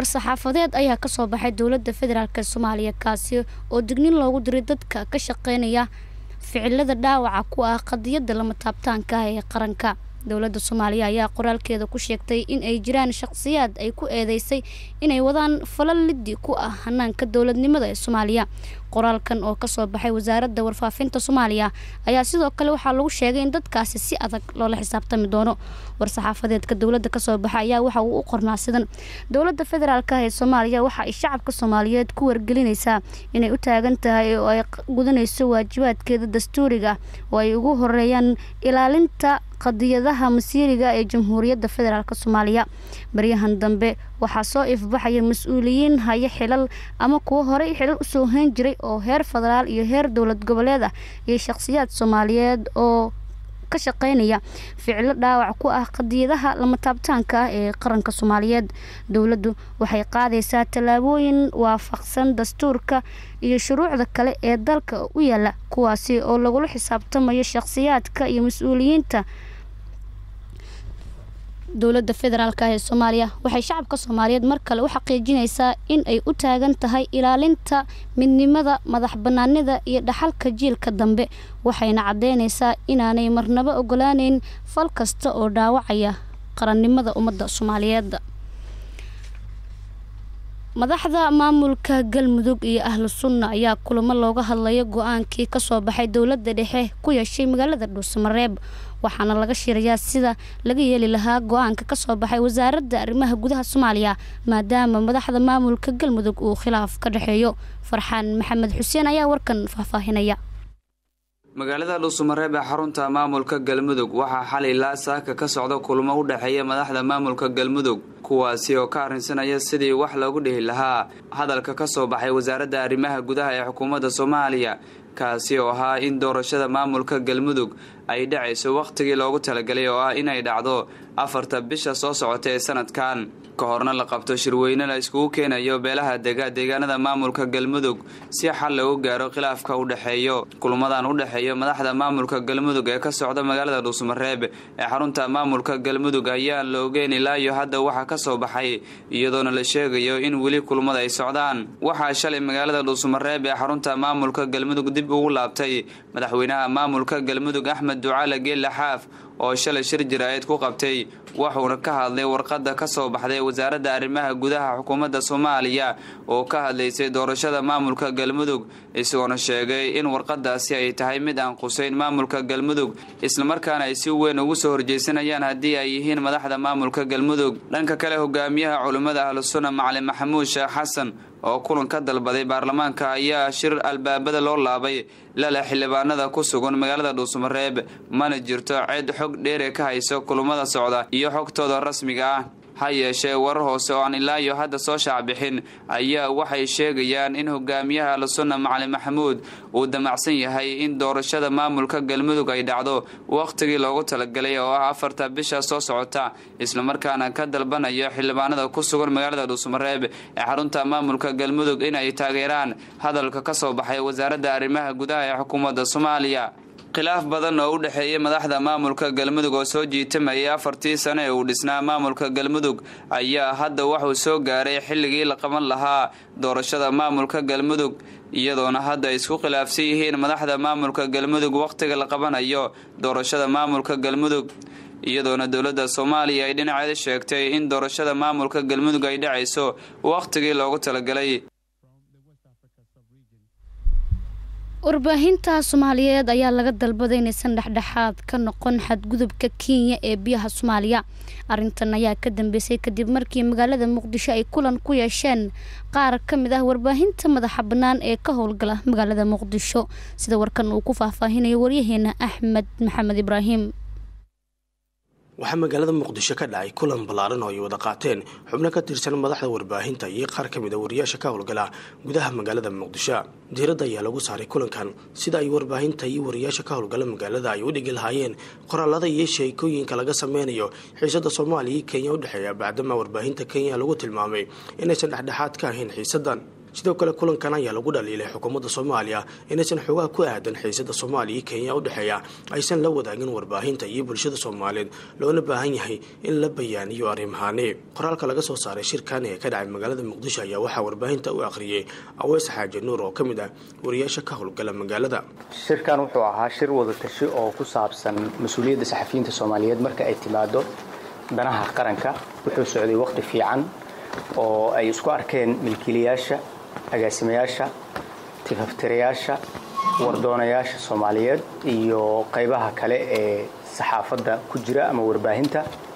war-saxaafadeed ayaa kasoo baxay dowladda federaalk soomaaliya kaasi oo dignin loogu diray dadka ka shaqeynaya ficilada dhaawaca ku ah qadiyadda lama taabtaanka ah ee qaranka dowladda soomaaliya ayaa qoraalkeeda ku sheegtay in ay jiraan shaqsiyaad ay ku eedeysay inay wadaan falal liddi ku ah hanaanka dowladnimada ee soomaaliya qoraalkan oo kasoo baxay wasaaradda warfaafinta soomaaliya ayaa sidoo kale waxaa lagu sheegay in dadkaasi si adag loola xisaabtami doono war-saxaafadeedka dowladda kasoo baxa ayaa waxa uu u qornaa sidan dowladda federaalk ee soomaaliya waxa ay shacabka soomaaliyeed ku wargelinaysaa inay u taagan tahay oo ay gudanayso waajibaadkeeda dastuuriga oo ay ugu horeeyaan ilaalinta qadiyadaha masiiriga ee jamhuuriyadda federaalk soomaaliya baryahan dambe waxaa soo ifbaxaya mas-uuliyiin haya xilal ama kuwo horey xilal usoo hayn jiray oo heer federaal iyo heer dowlad goboleed ah iyo shaqsiyaad soomaaliyeed oo ka shaqeynaya ficilo dhaawac ku ah qadiyadaha lama taabtaanka ah ee qaranka soomaaliyeed dowladdu waxay qaadaysaa tallaabooyin waafaqsan dastuurka iyo shuruucda kale ee dalka u yaala kuwaasi oo lagula xisaabtamayo shaqsiyaadka iyo mas-uuliyiinta dowladda federaalk ee soomaaliya waxay shacabka soomaaliyeed mar kale u xaqiijinaysaa in ay u taagan tahay ilaalinta midnimada madax banaanida iyo dhaxalka jiilka dambe waxayna caddeynaysaa inaanay marnabo ogolaaneyn fal kasta oo dhaawacaya qarannimada ummadda soomaaliyeed madaxda maamulka galmudug iyo ahlu sunna ayaa kulamo looga hadlayo go-aankii kasoo baxay dowladda dhexe ku yeeshay magaalada dhuusamareeb waxaana laga shirayaa sida laga yeeli lahaa go-aanka kasoo baxay wasaaradda arrimaha gudaha soomaaliya maadaama madaxda maamulka galmudug uu khilaaf ka dhexeeyo farxaan maxamed xuseen ayaa warkan faahfaahinaya magaalada dhuusamareeb ee xarunta maamulka galmudug waxaa xalay ilaa saaka ka socda kulmo u dhexeeya madaxda maamulka galmudug kuwaasi oo ka arrinsanaya sidii wax loogu dhihi lahaa hadalka ka soo baxay wasaaradda arrimaha gudaha ee xukuumadda soomaaliya kaasi oo ahaa in doorashada maamulka galmudug ay dhacayso wakhtigii loogu talagalay oo ah inay dhacdo afarta bisha soo socota ee sanadkan ka horna la qabto shirweyne la iskugu keenayo beelaha dega deegaanada maamulka galmudug si xal loogu gaaro khilaafka u dhexeeyo kulmadan u dhexeeyo madaxda maamulka galmudug ee ka socda magaalada dhuusmareeb ee xarunta maamulka galmudug ayaan la ogeyn ilaa iyo hadda waxa ka soo baxay iyadoona la sheegayo in weli kulmada ay socdaan waxaa shalay magaalada dhuusmareeb ee xarunta maamulka galmudug dib ugu laabtay madaxweynaha maamulka galmudug axmed ducaale geelle xaaf oo shalay shir jaraa'id ku qabtay wuxuuna ka hadlay warqadda ka soo baxday wasaaradda arrimaha gudaha xukuumadda soomaaliya oo ka hadlaysay doorashada maamulka galmudug isagoona sheegay in warqadaasi ay tahay mid aan qusayn maamulka galmudug islamarkaana ay si weyn ugu soo horjeysanayaan haddii ay yihiin madaxda maamulka galmudug dhanka kale hogaamiyaha culimmada ahlusunna macalin maxamuud sheekh xasan oo kulan ka dalbaday baarlamaanka ayaa shir albaabada loo laabay lale xildhibaanada ku sugan magaalada dhuusmareeb mana jirto cid xog dheere ka hayso kulmada socda iyo xogtooda rasmiga ah ha yeeshee warar hoose oo aan ilaa iyo hadda soo shaacbixin ayaa waxay sheegayaan in hogaamiyaha ahlusunna macalin maxamuud uu damacsan yahay in doorashada maamulka galmudug ay dhacdo wakhtigii loogu talagalay oo ah afarta bisha soo socota islamarkaana ka dalbanayo xildhibaanada ku sugan magaalada dhuusmareeb ee xarunta maamulka galmudug in ay taageeraan hadalka ka soo baxay wasaaradda arrimaha gudaha ee xukuumadda soomaaliya khilaaf badan oo u dhexeeyay madaxda maamulka galmudug oo soo jiitamayay afartii sane ee uu dhisnaa maamulka galmudug ayaa hadda wuxuu soo gaaray xilligii la qaban lahaa doorashada maamulka galmudug iyadoona hadda ay isku khilaafsan yihiin madaxda maamulka galmudug wakhtiga la qabanayo doorashada maamulka galmudug iyadoona dowladda soomaaliya ay dhinaceeda sheegtay in doorashada maamulka galmudug ay dhacayso wakhtigii loogu talagalay warbaahinta soomaaliyeed ayaa laga dalbaday inaysan dhexdhexaad ka noqon xadgudubka kenya ee biyaha soomaaliya arintan ayaa ka dambeysay kadib markii magaalada muqdisho ay kulan ku yeesheen qaar ka mid ah warbaahinta madaxa bannaan ee ka howlgala magaalada muqdisho sida warkan uu ku faahfaahinayo waryaheena axmed maxamed ibraahim waxaa magaalada muqdisho ka dhacay kulan ballaaran oo ay wada qaateen xubno ka tirsan madaxda warbaahinta iyo qaar ka mid a wariyaasha ka howlgala gudaha magaalada muqdisho diiradda ayaa lagu saaray kulankan sida ay warbaahinta iyo wariyaasha ka howlgala magaalada ay u dhigi lahaayeen qoraalada iyo sheekooyinka laga sameynayo xiisada soomaaliya iyo kenya u dhexeeya bacdama warbaahinta kenya lagu tilmaamay inaysan dhexdhexaad ka ahayn xiisadan sidoo kale kulankan ayaa lagu dhaliilay xukuumadda soomaaliya inaysan xoogaha ku aadan xiisada soomaaliya iyo kenya u dhexeeya aysan la wadaagin warbaahinta iyo bulshada soomaaliyeed loona baahan yahay in la bayaaniyo arrimahaani qoraalka laga soo saaray shirkan ee ka dhacay magaalada muqdisho ayaa waxaa warbaahinta u akhriyey aweys xaaji nuur oo ka mid ah wariyaasha ka howlgala magaalada shirkan wuxuu ahaa shir wadatashi oo ku saabsan mas-uuliyadda saxafiyiinta soomaaliyeed marka ay timaado danaha qaranka wuxuu socday waqti fiican oo ay isku arkeen milkiilayaasha agaasimayaasha tifaftirayaasha wardoonayaasha soomaaliyeed iyo qaybaha kale ee saxaafadda ku jira ama warbaahinta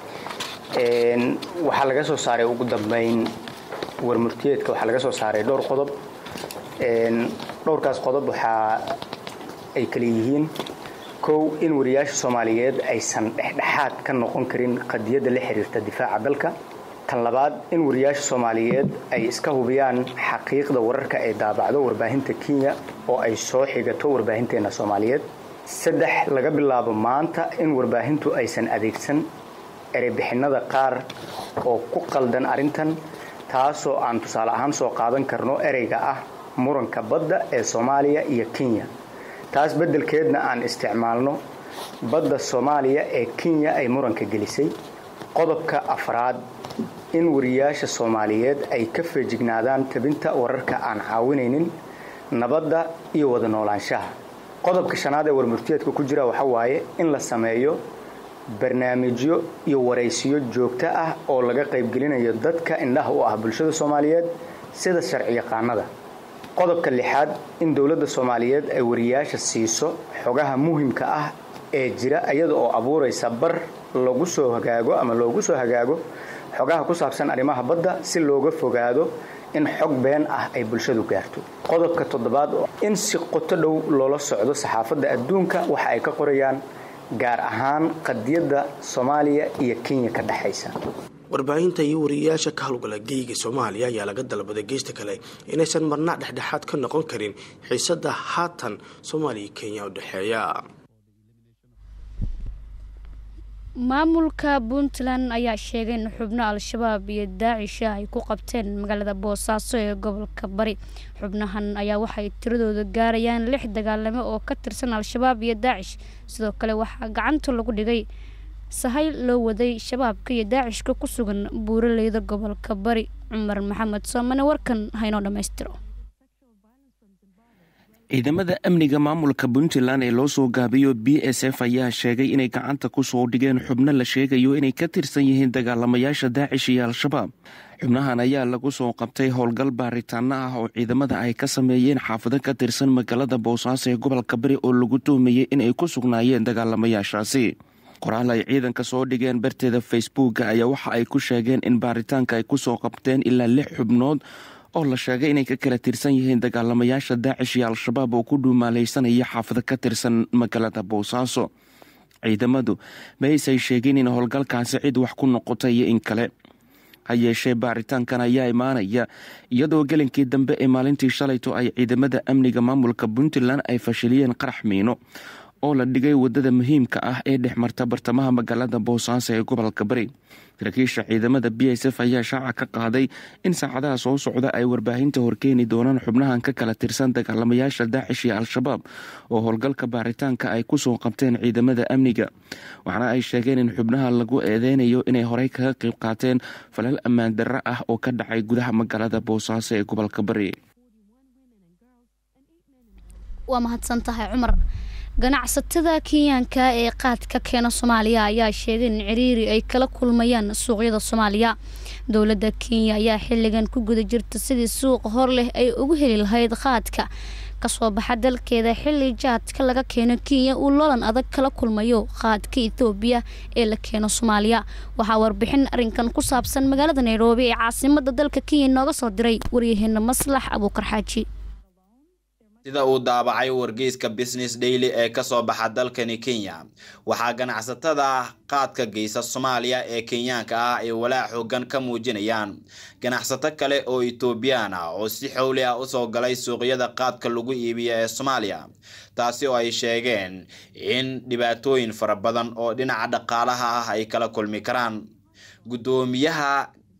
waxaa laga soo saaray ugu dambayn warmurtiyeedka waxaa laga soo saaray dhowr qodob dhowrkaas qodob waxaa ay kale yihiin kow in wariyaasha soomaaliyeed aysan dhexdhexaad ka noqon karin qadiyadda la xiriirta difaaca dalka tan labaad in wariyaasha soomaaliyeed ay iska hubiyaan xaqiiqda wararka ay daabacdo warbaahinta kenya oo ay soo xigato warbaahinteena soomaaliyeed saddex laga bilaabo maanta in warbaahintu aysan adeegsan ereybixinada qaar oo ku qaldan arrintan taasoo aan tusaale ahaan soo qaadan karno ereyga ah muranka badda ee soomaaliya iyo kenya taas beddelkeedna aan isticmaalno badda soomaaliya ee kenya ay muranka gelisay qodobka afraad in wariyaasha soomaaliyeed ay ka feejignaadaan tabinta wararka aan caawinaynin nabadda iyo wada noolaanshaha qodobka shanaad ee warmurtiyeedka ku jira waxa waaye in la sameeyo barnaamijyo iyo waraysiyo joogto ah oo laga qaybgelinayo dadka indhaha u ah bulshada soomaaliyeed sida sharciyaqaanada qodobka lixaad in dowladda soomaaliyeed ay wariyaasha siiso xogaha muhimka ah ee jira iyada oo abuuraysa bar lagu soo hagaago ama loogu soo hagaago xogaha ku saabsan arrimaha badda si looga fogaado in xog been ah ay bulshadu gaarto qodobka toddobaad in si qoto dhow loola socdo saxaafadda adduunka waxa ay ka qorayaan gaar ahaan qadiyadda soomaaliya iyo kenya ka dhexaysa warbaahinta iyo wariyayaasha ka howlgala geyga soomaaliya ayaa laga dalbaday geysta kale inaysan marna dhexdhexaad ka noqon karin xiisada haatan soomaaliya kenya u dhexeeya maamulka puntland ayaa sheegay in xubno al-shabaab iyo daacisha ay ku qabteen magaalada boosaaso ee gobolka bari xubnahan ayaa waxay tiradooda gaarayaan lix dagaalamo oo ka tirsan al-shabaab iyo daacish sidoo kale waxaa gacanta lagu dhigay sahay loo waday shabaabka iyo daacishka ku sugan buuraleyda gobolka bari cumar maxamed soomane warkan haynoo dhammaystiro ciidamada amniga maamulka puntland ee loo soo gaabiyo b s f ayaa sheegay inay gacanta ku soo dhigeen xubno la sheegayo inay ka tirsan yihiin dagaalamayaasha daacish iyo al-shabaab xubnahan ayaa lagu soo qabtay howlgal baaritaano ah oo ciidamada ay ka sameeyeen xaafado ka tirsan magaalada boosaaso ee gobolka bari oo lagu tuhmayey inay ku sugnaayeen dagaalamayaashaasi qoraal ay ciidanka soo dhigeen barteeda facebooka ayaa waxa ay ku sheegeen in baaritaanka ay ku soo qabteen ilaa lix xubnood oo la sheegay inay ka kala tirsan yihiin dagaalamayaasha daacish iyo al-shabaab oo ku dhuumaalaysanaya xaafado ka tirsan magaalada boosaaso ciidamadu ma aysay sheegeen in howlgalkaasi cid wax ku noqotay iyo in kale ha yeeshee baaritaankan ayaa imaanaya iyadoo gelinkii dambe ee maalintii shalayto ay ciidamada amniga maamulka puntland ay fashiliyeen qarax miino oo la dhigay wadada muhiimka ah ee dhex marta bartamaha magaalada boosaaso ee gobolka bari saraakiisha ciidamada b s f ayaa shaaca ka qaaday in saacadaha soo socda ay warbaahinta horkeeni doonaan xubnahan ka kala tirsan dagaalamayaasha daacish iyo al-shabaab oo howlgalka baaritaanka ay kusoo qabteen ciidamada amniga waxaana ay sheegeen in xubnaha lagu eedeynayo inay horey kaga qayb qaateen falal ammaan darro ah oo ka dhacay gudaha magaalada boosaaso ee gobolka bari waa mahadsan tahay cumar ganacsatada kenyaanka ee qaadka keena soomaaliya ayaa sheegay in ciriiri ay kala kulmayaan suuqyada soomaaliya dowladda kenya ayaa xilligan ku guda jirta sidii suuq hor leh ay ugu heli lahayd qaadka kasoo baxa dalkeeda xilli jaadka laga keeno kenya uu loolan adag kala kulmayo qaadka ethoobiya ee la keeno soomaaliya waxaa warbixin arrinkan ku saabsan magaalada nairobi ee caasimada dalka kenya nooga soo diray waryaheena maslax abuukar xaaji sida uu daabacay wargeyska business daily ee kasoo baxa dalkani kenya waxaa ganacsatada qaadka geysa soomaaliya ee kenyaanka ah ay walaac xoogan ka muujinayaan ganacsato kale oo etoobiyaan ah oo si xowli ah usoo galay suuqyada qaadka lagu iibiya ee soomaaliya taasi oo ay sheegeen in dhibaatooyin fara badan oo dhinaca dhaqaalaha ah ay kala kulmi karaan guddoomiyaha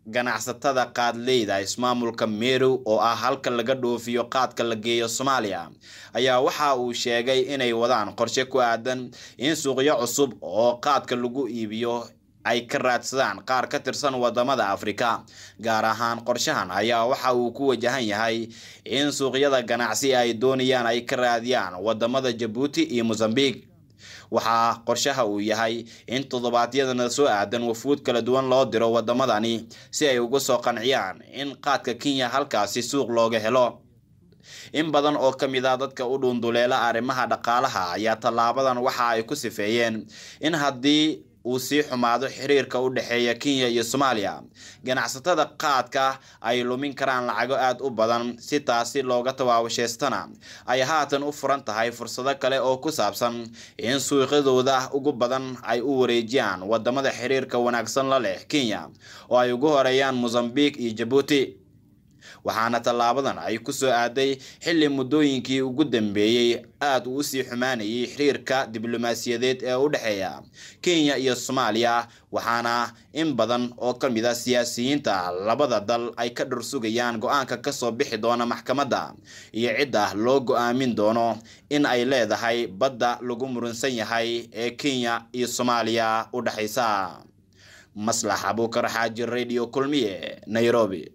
ganacsatada qaadleyda ismaamulka meru oo ah halka laga dhoofiyo qaadka la geeyo soomaaliya ayaa waxa uu sheegay inay wadaan qorshe ku aadan in suuqyo cusub oo qaadka lagu iibiyo ay ka raadsadaan qaar ka tirsan wadamada afrika gaar ahaan qorshahan ayaa waxa uu ku wajahan yahay in suuqyada ganacsi ay doonayaan ay ka raadiyaan wadamada jabuuti iyo mosambique waxaa qorshaha uu yahay in toddobaadyadana soo aadan wafuud kala duwan loo diro wadamadani si ay uga soo qanciyaan in qaadka kenya halkaasi suuq looga helo in badan oo ka mid ah dadka u dhuunduleela arrimaha dhaqaalaha ayaa tallaabadan waxa ay ku sifeeyeen in haddii uu sii xumaado xiriirka u dhexeeya kenya iyo soomaaliya ganacsatada qaadka ay lumin karaan lacago aada u badan si taasi looga tawaabashaystana ay haatan u furan tahay fursado kale oo ku saabsan in suuqyadooda ugu badan ay u wareejiyaan wadamada xiriirka wanaagsan la leh kenya oo ay ugu horeeyaan mosambique iyo jabuuti waxaana tallaabadan ay ku soo aaday xilli muddooyinkii ugu dambeeyey aada uu usii xumaanayay xiriirka diblomaasiyadeed ee u dhexeeya kenya iyo soomaaliya waxaana in badan oo ka mid a siyaasiyiinta labada dal ay ka dhursugayaan go-aanka kasoo bixi doona maxkamadda iyo cidda loo go-aamin doono in ay leedahay badda lagu murunsan yahay ee kenya iyo soomaaliya u dhexaysa maslax abuukar xaaji radio kulmiye nairobi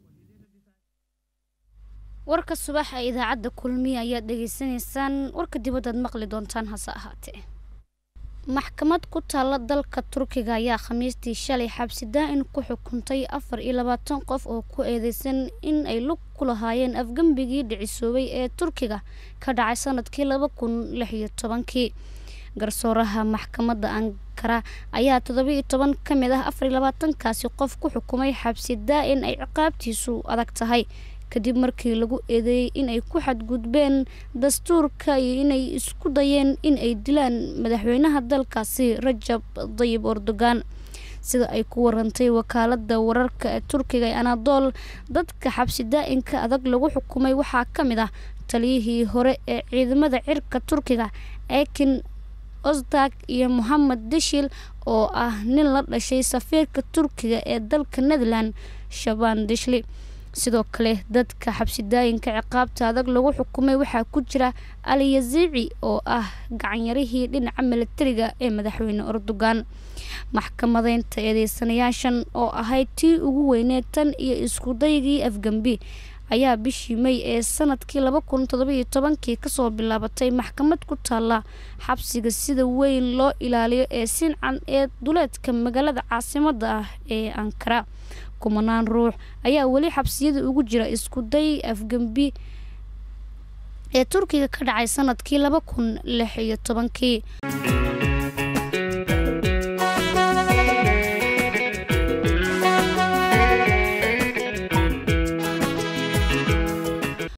warka subax ee idaacadda kulmiya ayaad dhegaysanaysaan warka dibaddaad maqli doontaan hase ahaatee maxkamad ku taalla dalka turkiga ayaa khamiistii shalay xabsi daa-in ku xukuntay afar iyo labaatan qof oo ku eedeysan in ay lug ku lahaayeen afgembigii dhicisoobay ee turkiga ka dhacay sanadkii laba kun lix iyo tobankii garsooraha maxkamadda ankara ayaa toddoba-iyo toban ka mid ah afar iyo labaatankaasi qof ku xukumay xabsi daa-in ay ciqaabtiisu adag tahay kadib markii lagu eedeeyey inay ku xadgudbeen dastuurka iyo inay isku dayeen in ay dilaan madaxweynaha dalkaasi rajab dayib erdogan sida ay ku warantay wakaalada wararka ee turkiga ee anadool dadka xabsi daa-inka adag lagu xukumay waxaa ka mid ah taliyihii hore ee ciidamada cirka turkiga ekin osdag iyo mohamed deshil oo ah nin la dhashay safiirka turkiga ee dalka netherland shaban deshli sidoo kale dadka xabsidaayinka ciqaabta adag lagu xukumay waxaa ku jira ali yaziici oo ah gacanyarihii dhinaca milatariga ee madaxweyne erdogan maxkamadeynta eedeysanayaashan oo ahayd tii ugu weyneed tan iyo iskudaygii afgembi ayaa bishii may ee sanadkii laba kun todobaiyo tobankii kasoo bilaabatay maxkamad ku taalla xabsiga sida weyn loo ilaaliyo ee sincan ee duleedka magaalada caasimada ah ee ankara kumanaan ruux ayaa weli xabsiyada ugu jira isku day afgembi ee turkiga ka dhacay sanadkii laba kun lix iyo tobankii